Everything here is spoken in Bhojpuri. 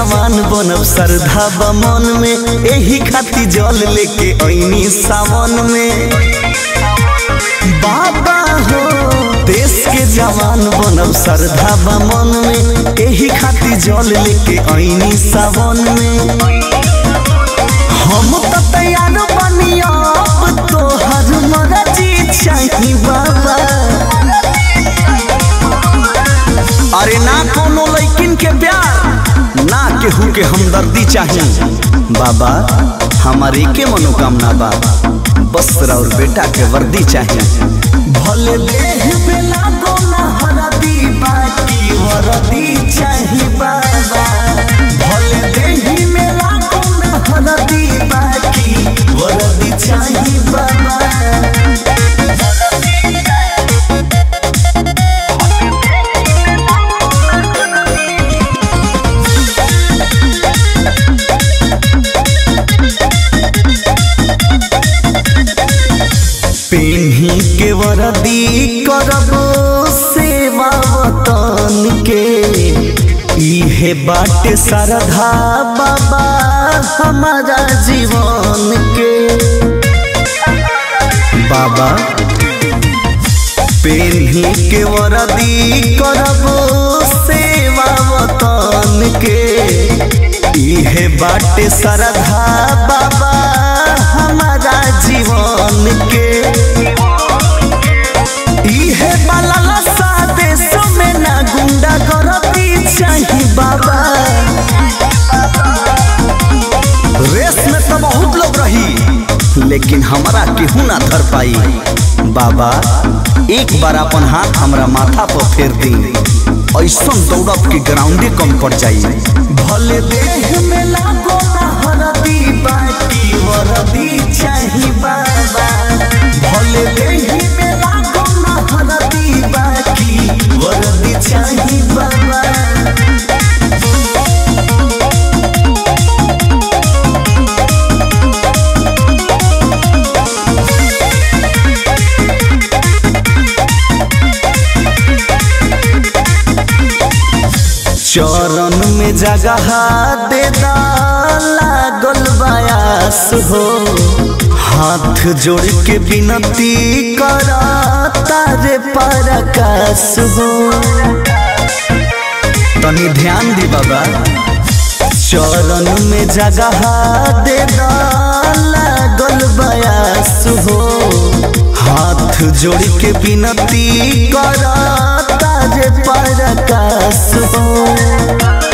जवान बनब श्रद्धा बा मन में एही खातिर जल लेके ऐनी सावन में बाबा हो देश के जवान बनब श्रद्धा बा मन में एही खातिर जल लेके ऐनी सावन में हम तो तैयार बनी अब तोहर मर्जी चाही बाबा अरे ना कोनो लैकिन के प्यार ना केहू के हमदर्दी चाहिए बाबा हमारे के मनोकामना बा बस और बेटा के वर्दी चाहिए भले देह पे लागो ना हरदी बाकी वर्दी चाहिए बाबा भले देह में लागो ना हरदी बाकी वर्दी चाहिए बाबा पेन्ही के वरदी करब सेवा वतन के इहे बाटे श्रद्धा बाबा हमारा जीवन के बाबा पेन्ही के वरदी करब सेवा वतन के इहे बाटे श्रद्धा बाबा हमारा जीवन के इहे बाला देश में ना गुंडा करती चाही बाबा रेस में तो बहुत लोग रही लेकिन हमरा केहू ना धर पाई बाबा एक बार अपन हाथ हमरा माथा पर फेर दी ऐसन दौड़ब के ग्राउंडे कम पड़ जाई भले देह में लागो ना हरदी बाकी वरदी चाही बाबा भले देह में लागो ना हरदी बाकी वरदी चाही बाबा चरण में जगह दे लागल बयास हो हाथ जोड़ के विनती कर तारे परकाश हो तनी ध्यान दी बाबा चरण में जगह दे लागल बयास हो हाथ जोड़ के विनती कर तारे परकाश हो